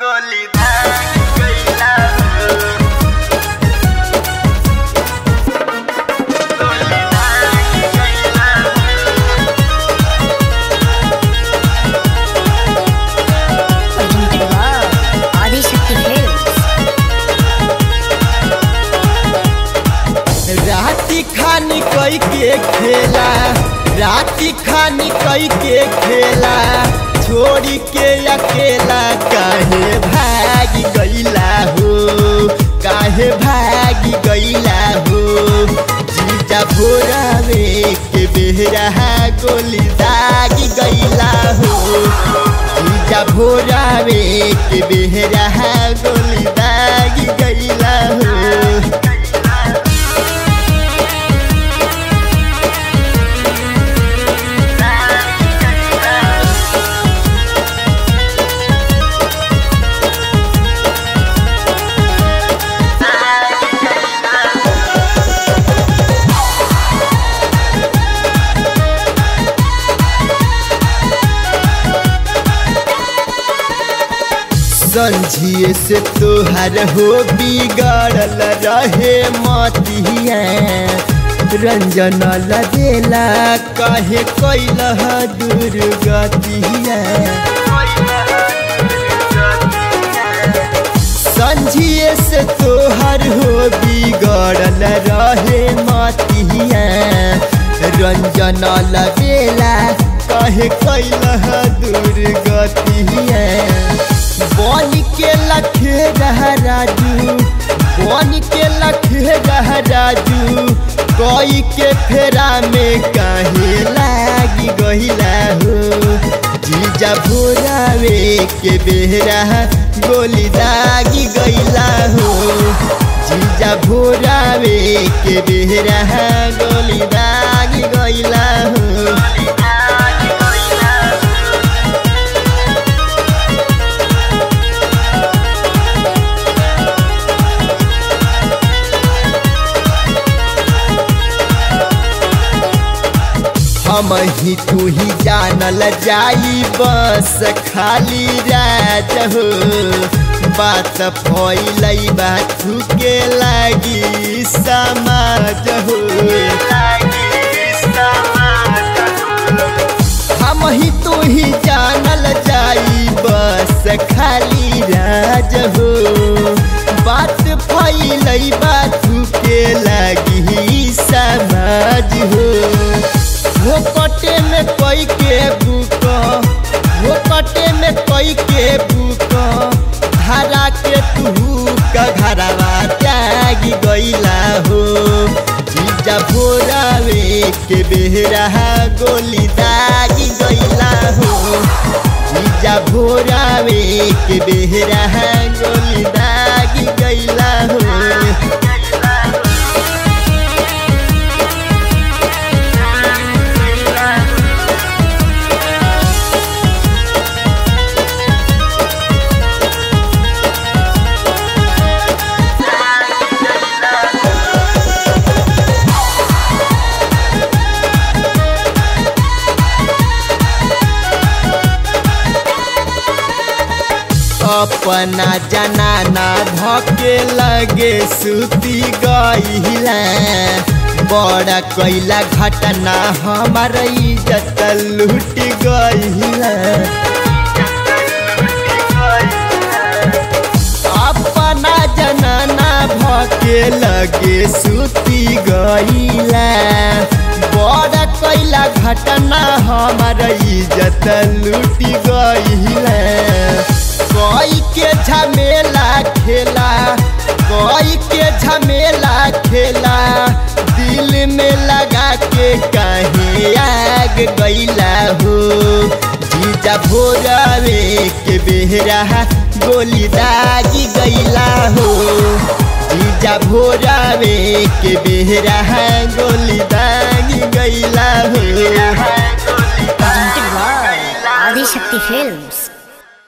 गोली धान गइला हो गोली धान गइला हो presented by Adishakti Films. राती खानी कई के खेला राती खानी कई के खेला छोड़ी के अकेला काहे भागी गईला हो काहे भागी गईला हो जीजा भोरावे के बेहरा गोली दागी गईला हो जीजा भोरावे के बेहरा गोली दागी गईला हो संझिए से तोहर हो बिगड़ल रहे मतिया रंजन लगेला कहे कैलह दुर्गतिया संझिए से तोहर हो बिगड़ल रहे मतिया रंजन लगेला कहे कैलह दुर्गतिया बन के लखे रह राजू बन के लखे रह राजू कोई के फेरा में काहे लागी गहिला हो जीजा भोरावे के बेहरा गोली दागी गईला हो जीजा भोरावे के बेहरा गोली दागी गईला हो हम ही तू ही जानल जाई बस खाली राज हो बात फैलई बात के लागी समाज हो हम ही तू ही जानल जाई बस खाली राज हो बात फैलई बात के लागी समाज हो वो कटे में कोई के बुक वो कटे में कोई के बुक धारा के तू का घरवा त्यागी गईला हो जीजा भोरावे के बेहरा गोली दागी गईला हो जीजा भोरावे के बेहरा गोली दागी गईला हो अपना जनाना धके लगे सुती गईला बड़ा कैला घटना हमार इज्जत लूट गईला अपना जनाना भके लगे सुती गईला बड़ा कैला घटना हमार इज्जत लूट गईला कोई के झमेला खेला कोई के झमेला खेला दिल में लगा के कहीं आग गईला हो जीजा भोरावे के बेहरा गोली दागी गईला हो जीजा भोरावे के बेहरा गोली दागी गईला हो Presented by Adishakti Films.